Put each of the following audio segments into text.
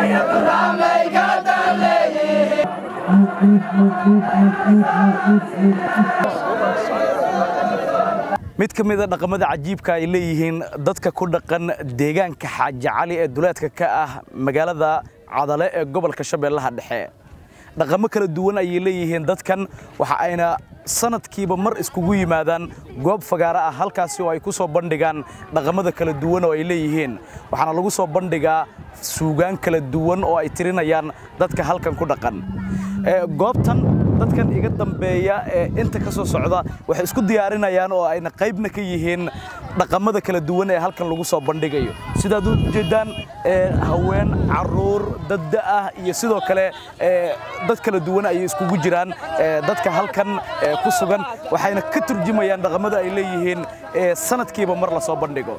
mid ka mida dhaqamada cajiibka ay leeyihiin dadka ku dhaqan deegaanka xaaji cali ee duleedka ka ah magaalada cadale ee gobolka shabeellaha dhexe dhaqamo kala duwan ayay leeyihiin dadkan waxa ayna sanadkiiba mar iskugu yimaadaan goob fagaaro ah halkaasi oo ay ku soo bandhigaan dhaqamada kala duwan oo ay leeyihiin waxaana lagu soo bandhigaa suugaan kala duwan oo ay tirinayaan dadka halkan ku dhaqan goobtan dadkan iga dambeeya ee inta ka soo socda waxay isku diyaarinayaan oo ayna qaybna ka yihiin dhaqamada kala duwan ee halkan lagu soo bandhigayo sidaad u jeedaan haween caruur dadda ah iyo sidoo kale dad kala duwan ayay iskugu jiraan dadka halkan ku sugan waxayna ka turjumayaan dhaqamada ay leeyihiin sanadkiiba mar la soo bandhigo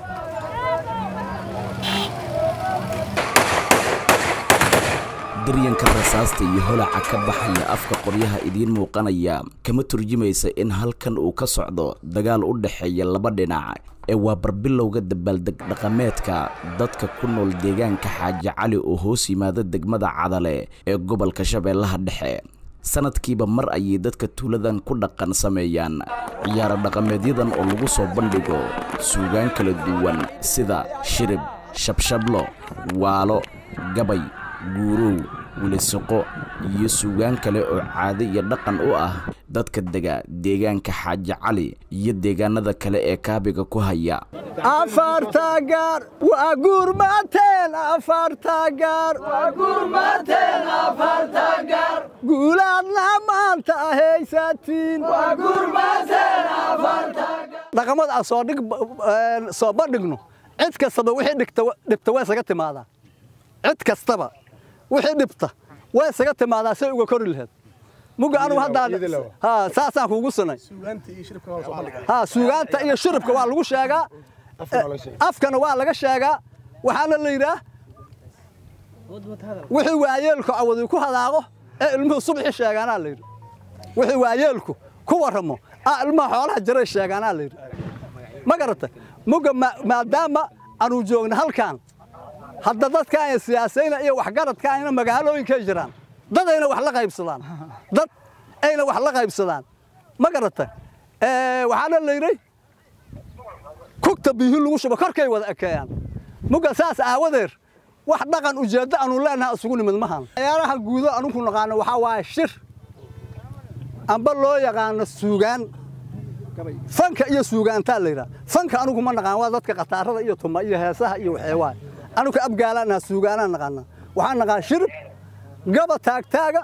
daryanka rasaasta iyo holaca ka baxaya afka qoryaha idiin muuqanaya kama turjumaysa in halkan uu ka socdo dagaal u dhexeeya laba dhinac ee waa barbilowga dabaaldeg dhaqameedka dadka ku nool deegaanka xaaji cali oo hoos yimaada degmada cadale ee gobolka shabeellaha dhexe sanadkiiba mar ayay dadka tuuladan ku dhaqan sameeyaan ciyaaro dhaqameedyadan oo lagu soo bandhigo suugaan kala duwan sida shirib shabshablo waalo gabay guurow wilisoqo iyo suugaan kale oo caado iyo dhaqan u ah dadka dega deegaanka xaaji cali iyo deegaanada kale ee kaabiga ku haya afartagaar waa guurmateen afartagaar guulaadna maanta ahaysatiin dhaqamada aan soo dhig soo bandhigno cid kastaba wixii dhigta dhibta waa isaga timaadaa cid kastaba wixii dhibta waa isaga timaadaa say uga kori laheed muga anugu haddaan ha saasaan kuugu sinay ha suugaanta iyo shurubka waa lagu sheegaa afkana waa laga sheegaa waxaana la yidhaah wixii waayeelku awadi ku hadaaqo ee ilmuhu subxi sheegaanaa la yidhi wixii waayeelku ku warramo aa ilmaha xoolaha jaray sheegaanaa la yidhi ma garata muga maadaama aanu joogna halkan hadda dadkaan siyaasayna iyo waxgaradka ayna magaalooyinkay jiraan dad ayna wax la qaybsadaan dad ayna wax la qaybsadaan ma garata waxaana la yidhi kugta biihi lagu shubo korkay wada ekeeyaan muga saas aawadeer wax dhaqan ujeeddo aanu leenaha isugu nimid mahan ciyaaraha guudo anugu naqaano waxaa waaye shir amba loo yaqaano suugaan fanka iyo suugaantaa la yidhaha fanka anugu ma naqaan waa dadka khataarada iyo tuma iyo heesaha iyo waxeewaa anugu abgaalaanaha suugaanaa naqaana waxaan naqaan shirib gaba taagtaaga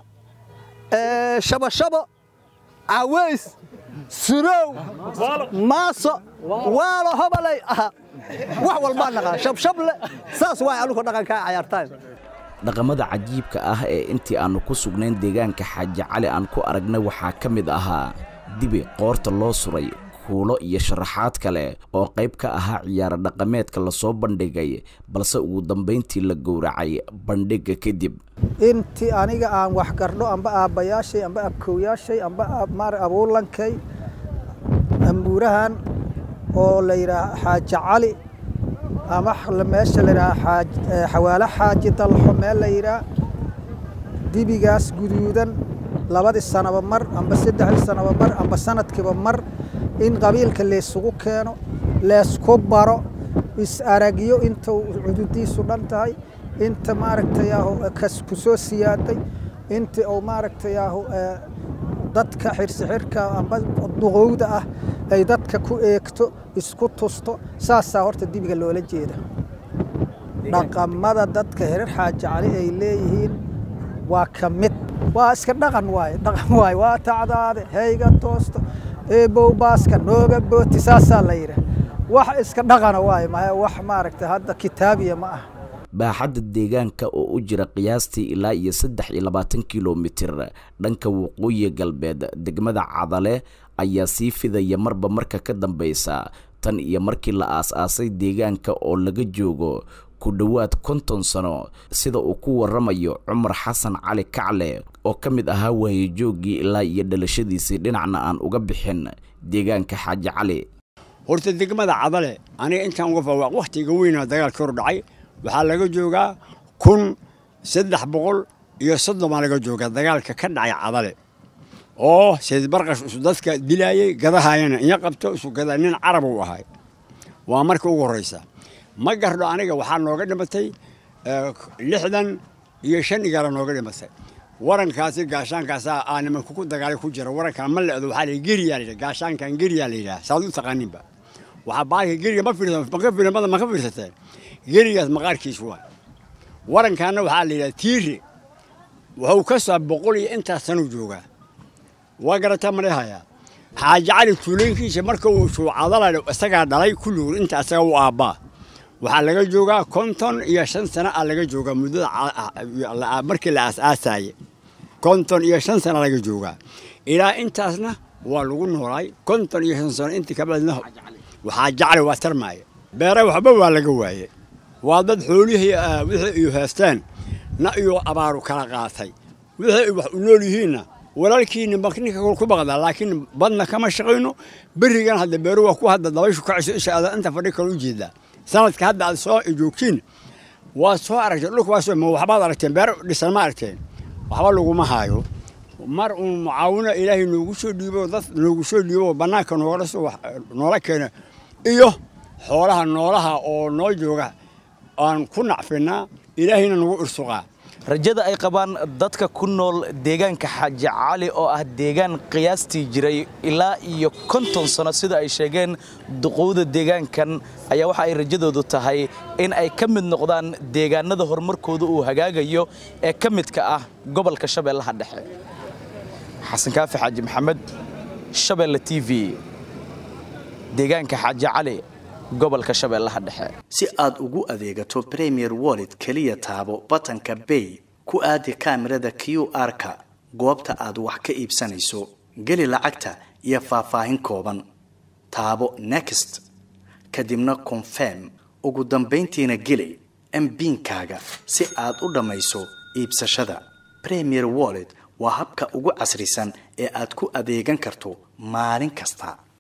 shabashabo caways surow maaso waalo hobalay aha wax walbaa naqaan shabshable saas waay anugu dhaqankaa cayaartaan dhaqamada cajiibka ah ee intii aannu ku sugnayn deegaanka xaaji cali aan ku aragnay waxaa ka mid ahaa dibi qoorta loo suray kuulo iyo sharaxaad kale oo qayb ka ahaa ciyaaro dhaqameedka lasoo bandhigay balse ugu dambayntii la gowracay bandhigga kadib intii aniga aan wax gardho amba aabbayaashay amba abkowyaashay amba maar abuulankay ambuurahan oo la yidhaah xaaji cali ama meesha la yidhaah xawaalo xaaji dalxo meel la yidhaah dibigaas guduudan labadii sanaba mar amba saddexdii sanaba mar amba sanadkiiba mar in qabiilka laysugu keeno leysku baro is-aragyo inta cududiisu dhan tahay inta maaragtayaahu ku soo siyaaday inta uu maaragtayaahu dadka xirsixirka amba duqowda ah ay dadka ku eegto isku tusto saasaa horta dibiga loola jeeda dhaqamada dadka herer xaaji cali ay leeyihiin waa ka mid waa iska dhaqan waaye dhaqan waaye waa tacdaade hayga toosto eebow baaska nooga booti saasaa la yidhaah wax iska dhaqana waaye maya wax maaragtay hadda kitaabiya ma ah baaxadda deegaanka oo u jira qiyaastii ilaa iyo saddex iyo labaatan kilomitir dhanka waqooyi galbeed degmada cadale ayaa sii fidaya marba marka ka dambaysa tan iyo markii la aas-aasay deegaanka oo laga joogo ku dhowaad konton sano sida uu ku warramayo cumar xasan cali kacle oo ka mid ahaa waayejooggii ilaa iyo dhalashadiisii dhinacna aan uga bixin deegaanka xaaji cali horta degmada cadale aniga intaan uga fawaaq wakhtiga weynaa dagaalka hor dhacay waxaa laga joogaa kun saddex boqol iyo soddon baa laga jooga dagaalka ka dhacay cadale oo sayid barqash isu dadka dilaayey gadahayana inya qabto isu gada nin carab uu ahay waa marka ugu horreysa ma gardho aniga waxaa nooga dhimatay lixdan iyo shan igala nooga dhimatay warankaasi gaashaankaasaa aa nimanku ku dagaalay ku jira warankan ma leedo waxaa la geriyaa la yidhaha gaashaankan geriyaa la yidhaha saad u taqaaninba waxaa baalka geriga ma fiirsan maka fiirmada ma ka fiirsateen gerigaas maqaarkiis waa warankaana waxaa la yidhaha tiire wuxuu ka soo boqol iyo intaas sanuu joogaa waa garataa malehayaa xaaji cali tuulooyinkiisa marka uu shuucadala isagaa dhalay kulligood inta isaga u aabbaa waxaa laga joogaa konton iyo shan sano a laga joogaa muddada markii la aasaasaye konton iyo shan sano laga joogaa ilaa intaasna waa lagu noolaay konton iyo shan sano intii kabacdina waxaa jacli waa tarmaaya beere waxba waa laga waaye waa dad xoolihii wixii iyo heesteen na iyo abaaru kala qaatay wixii ay wax u nool yihiinna walaalkiina ninka ku baqdaa laakiin badna kama shaqayno berigan hadda beeru waa ku hadda dabayshu kacayso isha aad inta fadhi kale u jeedaa sanadka hadda aad soo joogtiin waa soo aragteen dhulka waa soo ma waxbaad aragteen beer dhisan ma aragteen waxba laguma haayo mar uun mucaawino ilaahay noogu soo dhiibo dad noogu soo dhiibo bannaanka noogala soo noola keena iyo xoolaha noolaha oo noo jooga aan ku nacfinaa ilaahayna nagu irsuqaa rajada ay qabaan dadka ku nool deegaanka xaaji cali oo ah deegaan qiyaastii jiray ilaa iyo konton sano sida ay sheegeen duqowda deegaankan ayaa waxa ay rajadoodu tahay in ay ka mid noqdaan deegaanada horumarkooda uu hagaagayo ee ka midka ah gobolka shabeellaha dhexe xasan kaafi xaaji maxamed shabeelle t v deegaanka xaaji cali gobolka shabeellaha dhexe si aad ugu adeegato premier wallet keliya taabo batanka bay ku aadi kaamirada q r-ka goobta aad wax ka iibsanayso geli lacagta iyo faahfaahin kooban taabo next kadibna confirm ugu dambayntiina geli mbiinkaaga si aad u dhammayso iibsashada premier wallet waa habka ugu casrisan ee aad ku adeegan karto maalin kasta